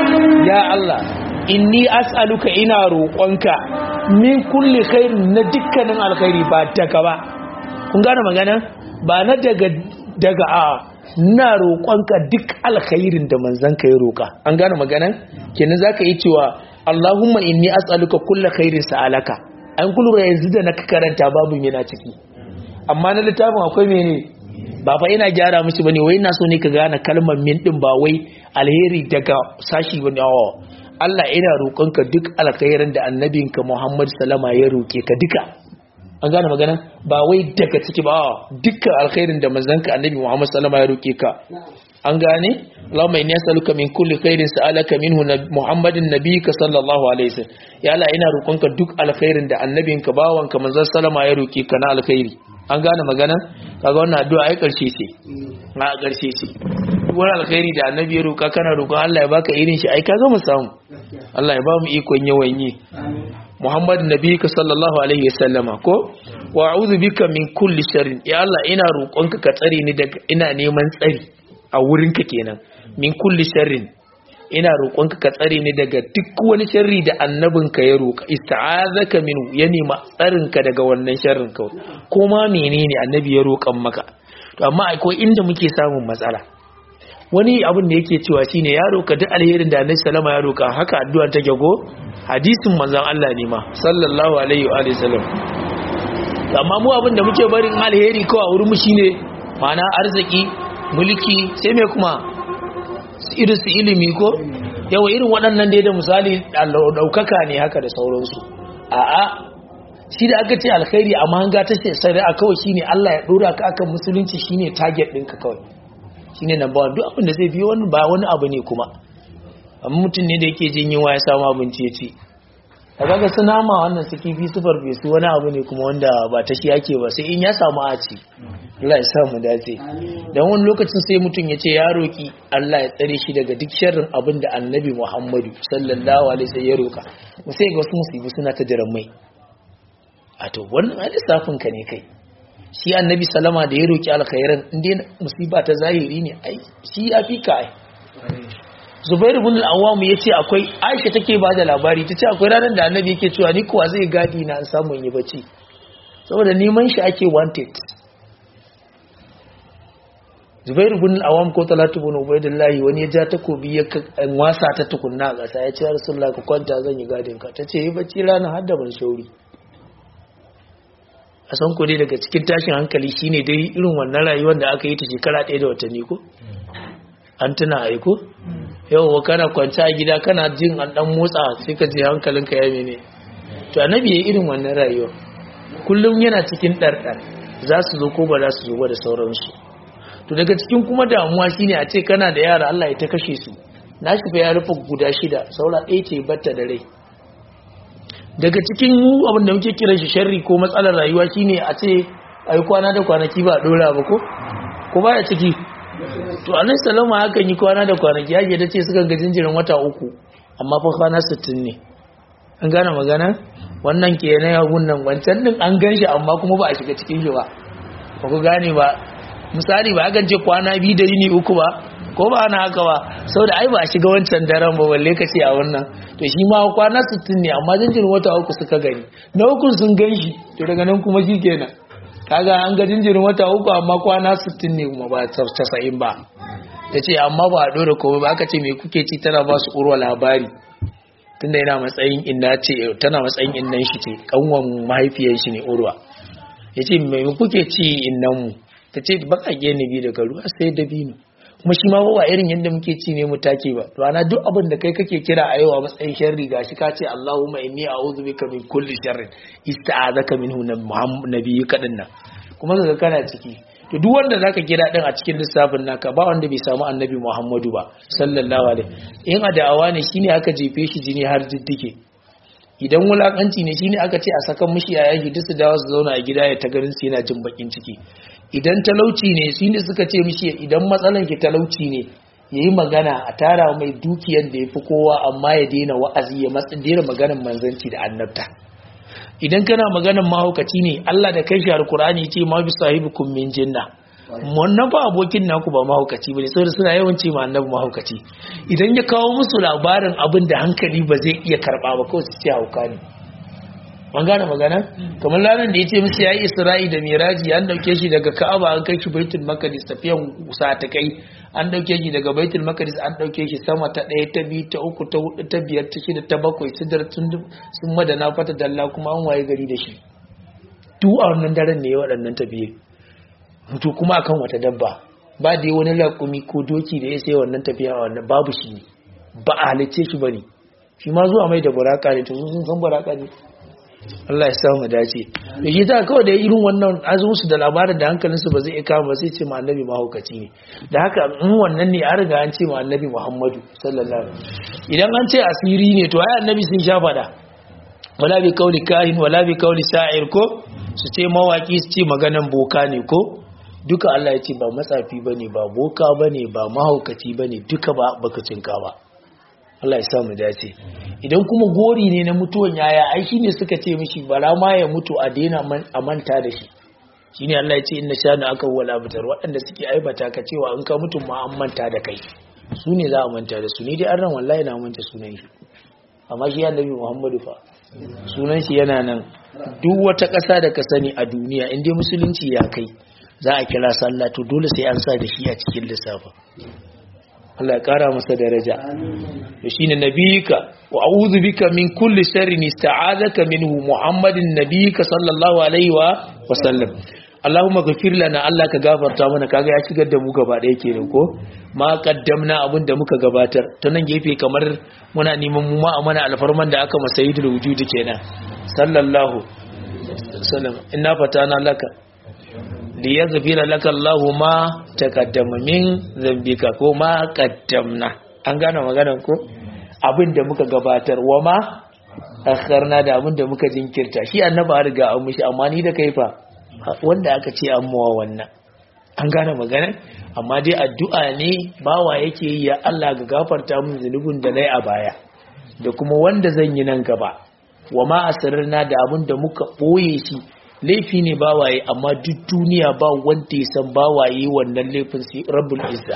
ya Allah inni as'aluka ina roƙonka min kulli khairin na dukkanin alkhairi ba daga ba kun gane magana ba na daga daga a na roƙonka duk alkhairin da manzon ka ya roƙa an gane magana kenan zaka yi cewa Allahumma inni as'aluka kulli khairin sa'alaka an kulura yanzu da na karanta babu yana ciki amma na littafin akwai mene ba fa ina gyara mishi bane wai ina so ne ka gane kalmar min din ba wai alheri daga sashi bane Allah ina roƙonka duk alkhairin da annabinka Muhammad sallama ya roke ka duka an gane magana ba wai daga ciki ba dukkan alkhairin da manzanka annabi Muhammad sallama ya roke ka an gane Allahumma inni as'aluka min kulli khairin sa'alaka minhu Muhammadin nabiyika sallallahu alaihi wasallam ya Allah ina roƙonka duk alkhairin da annabinka bawanka manzon sallama ya roke ka na alkhairi an gane magana kaga wannan addu'a ai karshe ce na karshe ce duk wani alkhairi da annabi ya roka kana roƙon Allah ya baka irin shi ai kaga mu samu Allah ya ba mu ikon yawan yi Muhammad nabiyika sallallahu alaihi wasallama ko wa a'udhu bika min kulli sharrin ya Allah ina roƙonka ka tsare ni daga ina neman tsari a wurinka kenan min kulli sharrin ina roƙonka ka tsare ni daga duk wani sharri da annabinka ya roƙa ista'azaka minhu ya nema tsarinka daga wannan sharrin kawai ko ma menene annabi ya roƙan maka to amma akwai inda muke samun matsala wani abin da yake cewa shine ya roƙa duk alherin da annabi sallama ya roƙa haka addu'a ta gago hadisin manzon Allah ne ma sallallahu alaihi wa alihi sallam amma mu abin da muke barin alheri kawai a wurin mu shine ma'ana arziki mulki sai me kuma irin su ilimi ko yawa irin waɗannan dai da misali ɗaukaka ne haka da sauransu a'a shi da aka ce alkhairi amma hanga ta shari'a kawai shine Allah ya ɗora ka akan musulunci shine target ɗinka kawai shine number one duk abin da zai biyo wani ba wani abu ne kuma amma mutum ne da yake jin yunwa ya samu abinci ya ci a kaga su nama wannan su kifi su farfesu wani abu ne kuma wanda ba ta shi ake ba sai in ya samu a ci Allah ya samu dace dan wani lokacin sai mutum ya ce ya roki Allah ya tsare shi daga duk sharrin abin da Annabi Muhammadu sallallahu alaihi wasallam ya roka sai ga wasu musibi suna ta jiran mai a to wannan lissafin ka ne kai shi Annabi salama da ya roki alkhairan inda musiba ta zahiri ne ai shi ya fi ka ai Zubair ibn al-Awwam yace akwai Aisha take ba da labari tace akwai ranar da Annabi yake cewa ni kuwa zai gadi na an samu yi bacci saboda neman shi ake wanted Zubairu bin Awam ko Talatu bin Ubaidillah wani ya ja takobi ya wasa ta tukunna a ƙasa ya ce Rasulullah ka kwanta zan yi gadin ka tace yi bacci rana har da ban shauri a san ku ne daga cikin tashin hankali shine dai irin wannan rayuwar da aka yi ta shekara ɗaya da watanni ko an tuna aiko yau kana kwanta a gida kana jin an dan motsa sai ka je hankalinka ya mene to annabi ya irin wannan rayuwa kullum yana cikin ɗarɗar za su zo ko ba za su zo ba da sauransu to daga cikin kuma damuwa shine a ce kana da yara Allah ya ta kashe su na shi fa ya rufe guda shida saura ɗaya ce batta da rai daga cikin abin da muke kiran shi sharri ko matsalar rayuwa shine a ce ai kwana da kwanaki ba dora ba ko ko baya ciki to annabi sallama hakan yi kwana da kwanaki yake da ce suka ga jinjirin wata uku amma fa kwana 60 ne an gane magana wannan ke na yahun nan wancan din an gan shi amma kuma ba a shiga cikin shi ba ba ku gane ba misali ba akan ce kwana biyu da yini uku ba ko ba ana haka ba sau da ai ba a shiga wancan daren ba balle ka ce a wannan to shi ma kwana 60 ne amma jinjirin wata uku suka gani na uku sun gan shi to daga nan kuma shi kenan kaga an ga jinjirin wata uku amma kwana 60 ne kuma ba 90 ba ta ce amma ba a ɗora komai ba aka ce mai kuke ci tana ba su urwa labari tunda yana matsayin inna ce tana matsayin innan shi ce kanwan mahaifiyar shi ne urwa ya ce mai kuke ci innan mu ta ce baƙaƙe ne bi daga ruwa sai dabino kuma shi ma ba irin yadda muke ci ne mu take ba to ana duk abin da kai kake kira a yau a matsayin sharri gashi ka ce Allahumma inni a'udhu bika min kulli sharrin ista'azaka minhu nabiyyuka dinnan kuma kaga kana ciki to duk wanda zaka kira din a cikin lissafin naka ba wanda bai samu annabi Muhammadu ba sallallahu alaihi in adawa ne shine aka jefe shi jini har diddike idan wulakanci ne shine aka ce a sakan mishi a yaki duk su dawo su zauna a gida ya ta garin su yana jin bakin ciki idan talauci ne shine suka ce mishi idan matsalan ki talauci ne yayi magana a tara mai dukiyar da yafi kowa amma ya daina wa'azi ya matsa daina maganar manzanci da annabta idan kana maganar mahaukaci ne Allah da kai shi alkur'ani ce ma bi sahibukum min jinna wannan ba abokin naku ba mahaukaci bane saboda suna yawan ce ma annabi mahaukaci idan ya kawo musu labarin abin da hankali ba zai iya karba ba kawai su ce hauka ne an gane magana kamar ranar da ya ce musu yayi isra'i da miraji an dauke shi daga ka'aba an kai shi baitul maqdis tafiyan sa ta kai an dauke shi daga baitul maqdis an dauke shi sama ta ɗaya ta biyu ta uku ta hudu ta biyar ta shida ta bakwai sidar sun sun madana fata dalla kuma an waye gari da shi duk a wannan daren ne waɗannan tafiye to kuma akan wata dabba ba da wani laƙumi ko doki da ya sai wannan tafiya a wannan babu shi ne ba a halicce shi bane shi ma zuwa mai da buraka ne to sun san buraka ne Allah ya samu dace da shi ta kawai da irin wannan azumunsu da labarin da hankalinsu ba zai kama ba sai ce ma annabi mahaukaci ne da haka in wannan ne an riga an ce ma annabi muhammadu sallallahu alaihi idan an ce asiri ne to ai annabi sun sha fada wala bi kauli kahin wala bi kauli sha'ir ko su ce mawaki su ce maganan boka ne ko duka Allah ya ce ba matsafi bane ba boka bane ba mahaukaci bane duka ba baka cinka ba Allah ya samu dace idan kuma gori ne na mutuwan yaya ai shine suka ce mishi bara ma ya mutu a daina a manta da shi shine Allah ya ce inna shana aka wala bitar waɗanda suke aibata ka cewa in ka mutu ma an manta da kai su ne za a manta da su ni dai an ran wallahi na manta sunan shi amma shi annabi Muhammadu fa sunan shi yana nan duk wata ƙasa da ka sani a duniya in dai musulunci ya kai za a kira sallah to dole sai an sa da shi a cikin lissafa Allah ya kara masa daraja to shine nabiyika wa a'udhu bika min kulli sharrin ista'adaka minhu muhammadin nabiyika sallallahu alaihi wa sallam Allahumma ghafir lana Allah ka gafarta mana kaga ya shigar da mu gaba ɗaya kenan ko ma qaddamna abin da muka gabatar ta nan gefe kamar muna neman mu ma a mana alfarman da aka masa yidul wujudi kenan sallallahu sallam inna fatana laka liyaghfira laka Allahu ma taqaddama min zambika ko ma qaddamna an gane maganar ko abinda muka gabatar wa ma akharna da abinda muka jinkirta shi annabi har riga an mishi amma ni da kai fa wanda aka ce an muwa wannan an gane magana amma dai addu'a ne bawa yake yi ya Allah ga gafarta min zunubin da nayi a baya da kuma wanda zan yi nan gaba wa ma asrarna da abinda muka boye shi laifi ne bawaye amma duk duniya ba wanda ya san bawaye wannan laifin sai rabbul izza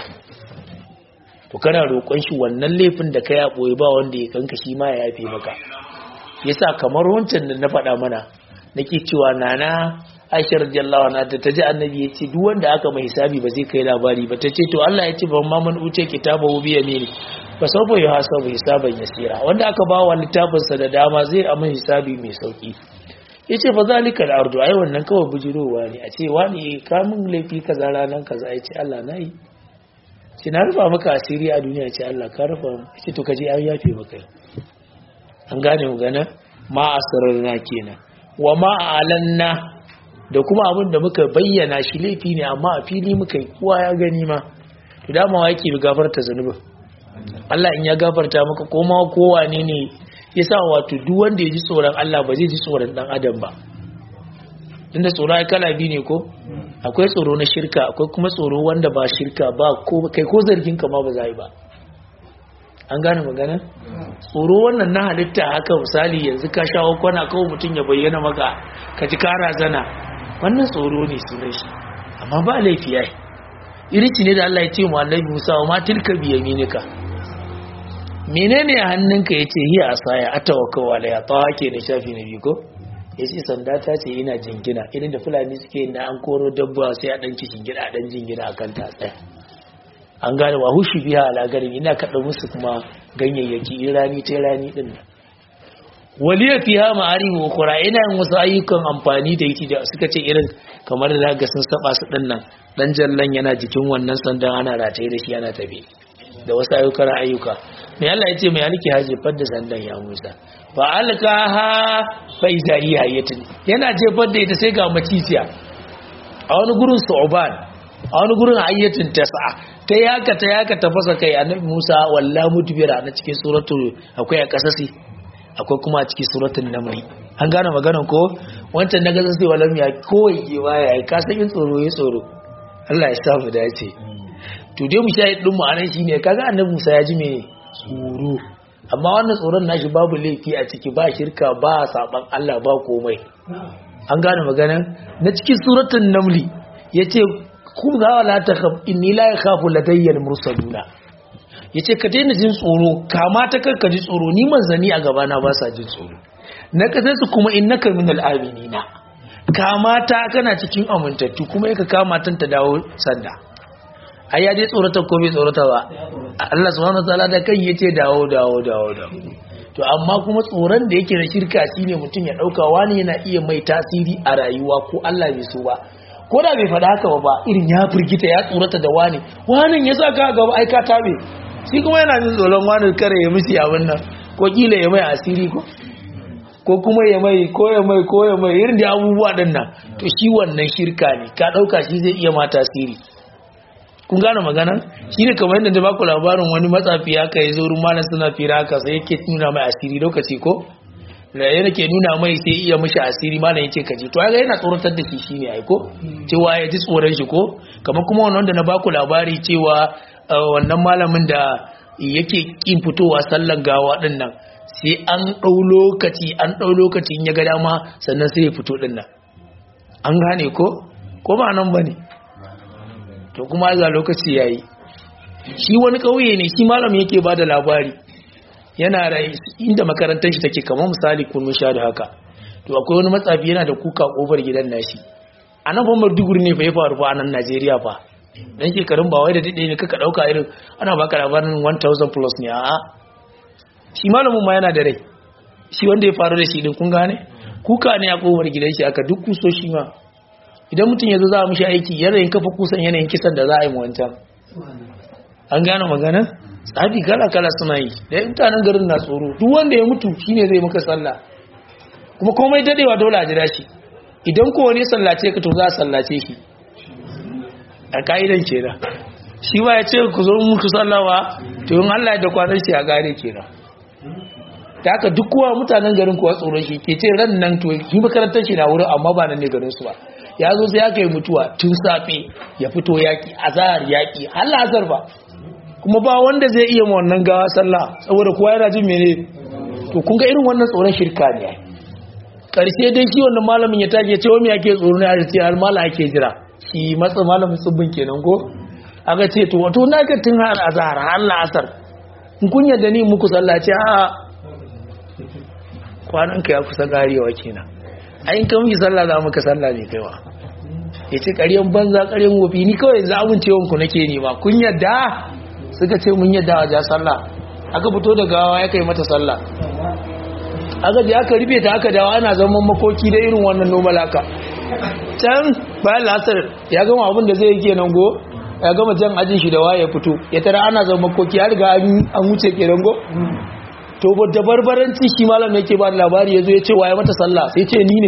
to kana roƙon shi wannan laifin da kai ya boye ba wanda ya kanka shi ma ya yafe maka yasa kamar wancan da na faɗa mana nake cewa nana Aisha radiyallahu anha ta taji annabi ya ce duk wanda aka mai hisabi ba zai kai labari ba ta ce to Allah ya ce ban ma man uce kitabahu bi yamini fa sawfa yuhasabu hisaban yasira wanda aka ba wa littafinsa da dama zai amma hisabi mai sauki ya ce fa zalika al'ardu ai wannan kawai bujirowa ne a ce wani kamun laifi kaza ranar kaza ya ce Allah na yi ce na rufa maka asiri a duniya ce Allah ka rufa ce to kaje an yafe maka an gane mu gana ma asrarna kenan wa ma alanna da kuma abin da muka bayyana shi laifi ne amma a fili muka yi kowa ya gani ma to dama wa yake gafarta zanubin Allah in ya gafarta maka ko ma kowa ne ne yasa wato duk wanda ya ji tsoron Allah ba zai ji tsoron dan adam ba tunda tsoro ai kala biyu ne ko akwai tsoro na shirka akwai kuma tsoro wanda ba shirka ba ko kai ko zargin ka ma ba za yi ba an gane magana tsoro wannan na halitta haka misali yanzu ka shawo kwana kawai mutum ya bayyana maka ka ji kara zana wannan tsoro ne sunan shi amma ba laifi yayi irici ne da Allah ya ce mu annabi Musa wa ma tilka bi yaminika menene a hannunka yace hiya asaya atawakkau alaiha tawa ke ne shafi na biyu ko yace sanda ta ce ina jingina irin da fulani suke yin da an koro dabba sai a dan kishin gida a dan jingina akan ta tsaya an gane wa hushi biya alagarin ina kaɗa musu kuma ganyayyaki in rani ta rani ɗin nan waliya fiha ma'ari wa kura ina yin wasu ayyukan amfani da yake da suka ce irin kamar da ga sun saba su ɗin nan dan jallan yana jikin wannan sandan ana rataye da shi yana tafi da wasu ayyukan ayyuka mai Allah ya ce mai alki ha jefar da sandan ya Musa fa alkaha fa iza hiya hayatin yana jefar da ita sai ga maciciya a wani gurin su'uban a wani gurin hayyatin tas'a ta yaka ta yaka ta fasa kai annabi Musa walla mudbira na cikin suratul akwai a kasasi akwai kuma a cikin suratul naml an gane maganar ko wancan na gasa sai walam ya kowai gewa ya ka san in tsoro ya tsoro Allah ya sa mu dace to dai mu shahid din mu anan shine kaga annabi Musa ya ji me tsoro amma wannan tsoron nashi babu laifi a ciki ba shirka ba saban Allah ba komai an gane maganar na cikin suratul naml yace kun ga wala ta khaf inni la yakhafu ladayya al-mursaluna yace ka daina jin tsoro kama ta karka ji tsoro ni manzani a gaba na ba sa jin tsoro na kasa su kuma innaka minal aminina kama ta kana cikin amintattu kuma yaka kama tan ta dawo sanda ai ya dai tsorata ko bai tsorata ba Allah subhanahu wataala da kai yace dawo dawo dawo dawo to amma kuma tsoron da yake na shirka shine mutum ya dauka wani yana iya mai tasiri a rayuwa ko Allah bai so ba ko da bai faɗa haka ba irin ya firgita ya tsorata da wani wani ya sa ka gaba ai ka tabe shi kuma yana jin tsoron wani kare ya mishi abin nan ko kila ya mai asiri ko ko kuma ya mai ko ya mai ko ya mai irin da abubuwa din nan to shi wannan shirka ne ka dauka shi zai iya ma tasiri kun gane magana shi ne kamar yadda da baku labarin wani matsafi haka ya zo wurin malam suna fira haka sai yake nuna mai asiri lokaci ko da yana ke nuna mai sai iya mishi asiri malam yace ka ji to ga yana tsoratar da shi shine ai ko cewa ya ji tsoron shi ko kamar kuma wannan wanda na baku labari cewa wannan malamin da yake kin fitowa sallan gawa din nan sai an dau lokaci an dau lokaci in ya ga dama sannan sai ya fito din nan an gane ko ko ba nan bane to kuma ga lokaci yayi shi wani kauye ne shi malam yake bada labari yana rai inda makarantar shi take kamar misali kun sha da haka to akwai wani matsafi yana da kuka kofar gidan nashi a nan famar duguri ne fa ya faru fa a nan Najeriya fa dan shekarun ba wai da dade ne kaka dauka irin ana baka labarin 1000 plus ne a'a shi malamin ma yana da rai shi wanda ya faru da shi din kun gane kuka ne a kofar gidan shi aka duk kuso shi ma idan mutum ya zo za a mishi aiki yanayin kafa kusan yanayin kisan da za a yi mu wancan an gane magana tsafi kala-kala suna yi da mutanen garin na tsoro duk wanda ya mutu shine zai maka sallah kuma komai dadewa dole a jira shi idan ko wani sallace ka to za a sallace shi a ka'idan kenan shi ba ya ce ku zo muku sallawa to yin Allah da kwanan shi a gare kenan ta haka duk kowa mutanen garin kuwa tsoron shi ke ce ran nan to yi makarantar shi na wurin amma ba nan ne garin su ba ya zo sai ya kai mutuwa tun safe ya fito yaki azahar yaki har azar ba kuma ba wanda zai iya ma wannan gawa sallah saboda kowa yana jin mene to kun ga irin wannan tsoron shirka ne karshe dai shi wannan malamin ya tage ce wani yake tsoro ne a ce har mala ake jira shi matsa malamin tsibbin kenan ko aka ce to wato na ga tun har azhar har la'asar in kun yadda ni muku sallah ce a kwanan ka ya kusa garewa kenan ayin kan muke sallah za muka sallah ne kaiwa ya ce ƙaryan banza ƙaryan wofi ni kawai za a ku nake nema kun yadda suka ce mun yadda a ja sallah aka fito da gawa ya kai mata sallah aka je aka rufe ta aka dawo ana zaman makoki da irin wannan normal haka can bayan lasar ya gama abin da zai yi kenan go ya gama jan ajin shi da waye ya fito ya tara ana zaman makoki ya riga an wuce kenan go to da barbaranci shi malam yake ba da labari ya zo ya ce waye mata sallah sai ce ni ne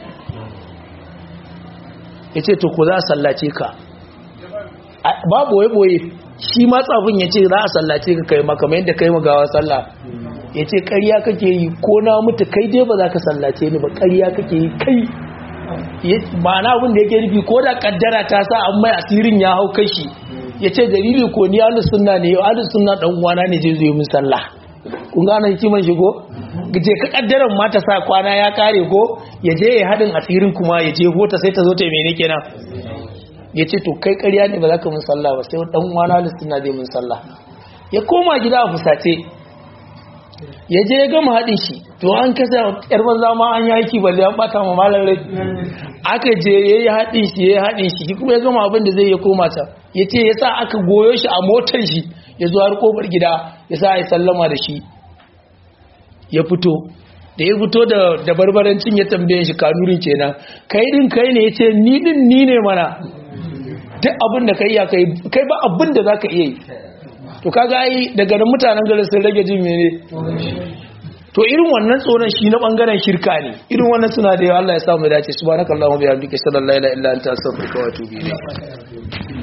ya ce to ko za a sallace ka babu wai boye shi ma tsafin ya ce za a sallace ka kai maka mai yadda kai magawa sallah ya ce ƙarya kake yi ko na mutu kai dai ba za ka sallace ni ba ƙarya kake yi kai ma'ana abin da yake nufi ko da kaddara ta sa an mai asirin ya hau kashi ya ce dalili ko ni ahlus sunna ne ahlus sunna dan uwana ne zai zo min sallah kun gane hikiman shi ko je ka kaddaran mata sa kwana ya kare ko ya je ya hadin asirin kuma ya je hota sai ta zo ta mene kenan ya ce to kai ƙarya ne ba za ka mun sallah ba sai dan uwana listina zai mun sallah ya koma gida a fusace ya je ya gama haɗin shi to an kasa yar banza ma an yi aiki balle an bata ma malar rai aka je ya yi haɗin shi ya yi haɗin shi kuma ya gama abin da zai ya koma ta ya ce ya sa aka goyo shi a motar shi ya zo har kofar gida ya sa ya sallama da shi ya fito da ya fito da barbarancin ya tambaye shi kanurin kenan kai din kai ne ya ce ni din ni ne mana duk abin da kai ya kai kai ba abin da za ka iya yi to kaga ai daga nan mutanen garin sun rage jin mene to irin wannan tsoron shi na bangaren shirka ne irin wannan suna da yawa Allah ya samu dace subhanakallahumma bihamdika sallallahu la ilaha illa anta astaghfiruka wa atubu ilayk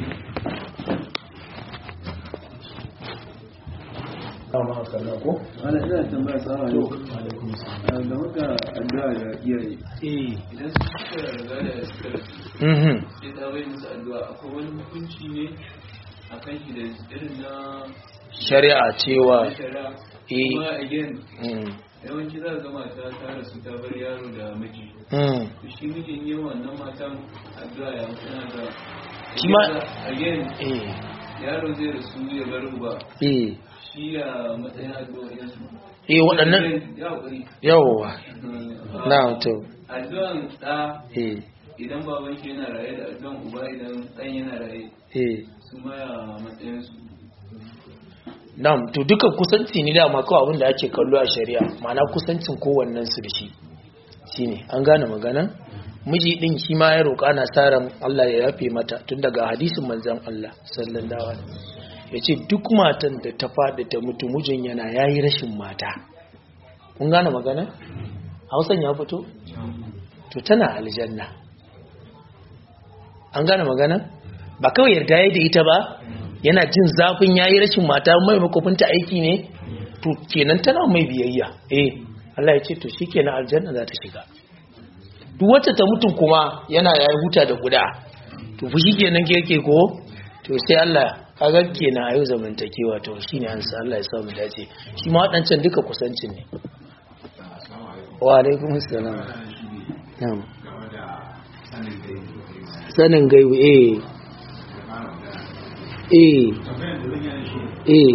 wani ina tambaya sama ne da muka addu'a da iyaye idan suka riga da suka mhm sai ta bai musu addu'a akwai wani hukunci ne a kan shi da irin na shari'a cewa na shari'a eh kuma again mm yawanci za ga mata ta rasu ta bar yaro da miji mm to shi mijin yi wannan matan addu'a ya suna da Shi ma- again eh yaro zai rasu ya bar uba eh shi ya matsayin addu'a yansu eh waɗannan ya haƙuri yawa na to addu'an ɗa eh idan baban shi yana raye da addu'an uba idan ɗan yana raye eh su maya matsayinsu Na'am, to duka kusanci ne dama kawai abin da ake kallo a shari'a, ma'ana kusancin kowannen su da shi. Shine, an gane magana? Miji din shi ma ya roƙa na tsaron Allah ya yafe mata tun daga hadisin manzon Allah sallallahu alaihi yace duk matan da ta faɗi ta mutu mijin yana yayi rashin mata. Kun gane magana? Hausan ya fito? To tana aljanna. An gane magana? Ba kawai yarda yayi da ita ba, yana jin zafin yayi rashin mata mai makofinta aiki ne to kenan tana mai biyayya eh Allah ya ce to shikenan aljanna za ta shiga duk wacce ta mutum kuma yana yayi huta da guda to fa shikenan ke yake ko to sai Allah kaga kenan ayo zamantakewa to shine an sa Allah ya sa mu dace shi ma wadancan duka kusancin ne wa alaikum assalam na'am sanin gaibu eh eh eh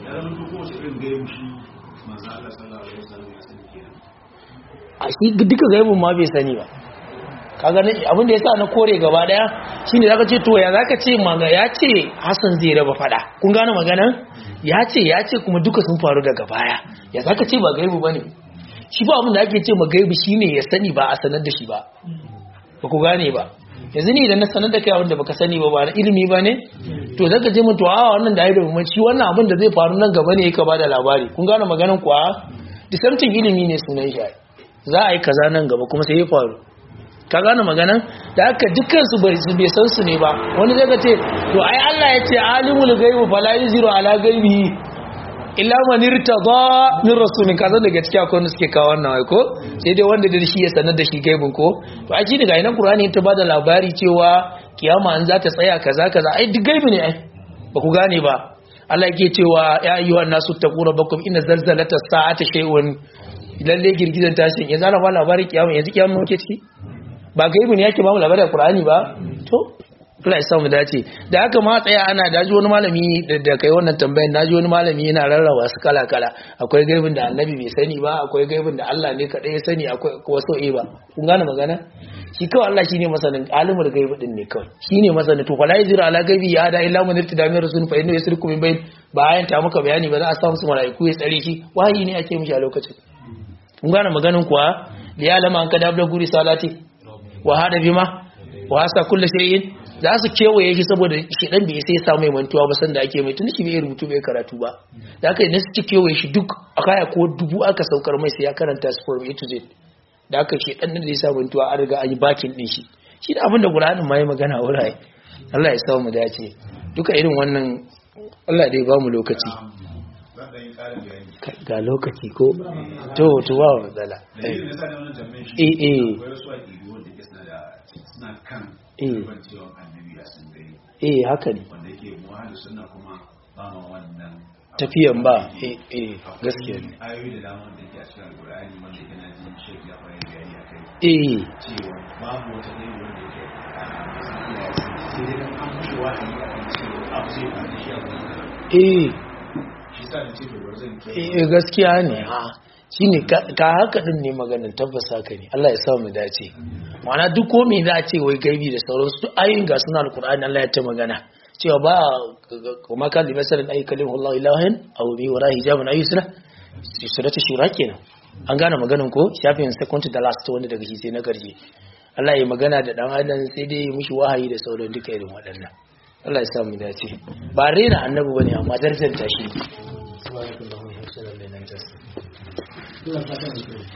a shi duka gaibun ma bai sani ba kaga ne abin da yasa na kore gaba daya shine zaka ce to ya zaka ce maga ya ce Hassan zai raba fada kun gane magana ya ce ya ce kuma duka sun faru daga baya ya zaka ce ba gaibu bane shi ba abin da ake ce ma gaibu shine ya sani ba a sanar da shi ba ba ku gane ba yanzu ni idan na sanar da kai abin da baka sani ba ba na ilimi ba ne to zaka je mutu a wannan da da bambanci wannan abin da zai faru nan gaba ne yake bada labari kun gane maganan kuwa disamtin ilimi ne sunan shi za a yi kaza nan gaba kuma sai ya faru ka gane maganan da haka dukkan su bai bai san su ne ba wani zai ka ce to ai Allah ya ce alimul ghaibi fala yuziru ala ghaibihi illa man irtada min rasulin kaza daga cikin akwai wanda suke kawo wannan wai ko sai dai wanda da shi ya sanar da shi gaibin ko to a shi daga ina qur'ani ta bada labari cewa kiyama an za ta tsaya kaza kaza ai duk gaibi ne ai ba ku gane ba Allah yake cewa ya ayyuhan nasu taqu rabbakum inna zalzalata sa'ati shay'un lalle girgizan tashin yanzu ana ba labarin kiyama yanzu kiyama muke ciki ba gaibi ne yake ba mu labarin qur'ani ba to Allah ya sa mu dace da haka ma tsaya ana daji wani malami da kai wannan tambayar naji wani malami yana rarraba su kala kala akwai gaibin da annabi bai sani ba akwai gaibin da Allah ne kadai ya sani akwai wasu eh ba kun gane magana shi kawai Allah shine masanin alimul gaibi din ne kawai shine masanin to fala yajira ala gaibi ya da illa man irtida min rasul fa inna yasriku min bayn bayan ta muka bayani ba za a samu su malaiku ya tsare shi wahayi ne ake mishi a lokacin kun gane maganin kuwa da ya lama an kada abda guri salati wa hada bima wa hasa kullu shay'in za su kewaye shi saboda shi dan bai sai samu mai mantuwa ba sanda ake mai tun shi bai rubutu bai karatu ba da aka idan su kewaye shi duk a kaya ko dubu aka saukar mai sai ya karanta su from A to Z da aka shi dan da ya sa mantuwa an riga an yi bakin din shi shi da abin da Qur'anin ma ya magana wuraye Allah ya sa mu dace duka irin wannan Allah dai ba mu lokaci ga lokaci ko to to ba matsala eh eh suna kan Eh. cewa annabi ya sun gani eh haka ne wanda yake muhalli suna kuma ba ma wannan tafiyan ba eh eh gaskiya ne ayoyi da dama da ke a cikin alkur'ani wanda ke na jin shek ya fara bayani a kai eh cewa babu wata ɗaya wanda ke sai dai an an mushi wahayi a kan cewa abu zai faru da shi a wani eh shi sa da ce da bari zan kai eh gaskiya ne ha shine ka ka haka din ne maganin tabbas haka ne Allah ya sa mu dace ma'ana duk ko me za a ce wai gaibi da sauransu duk ayoyin ga suna alqur'ani Allah ya ta magana cewa ba kuma kan limasarin ayi kalim Allah ilahin aw bi wara hijabun ayyusra surata shura kenan an gane maganin ko shafin second to the last wanda daga shi sai na garje Allah ya magana da dan adam sai dai ya mishi wahayi da sauran duka irin waɗannan Allah ya sa mu dace ba rena annabi bane amma darajar ta shi subhanallahi wa bihamdihi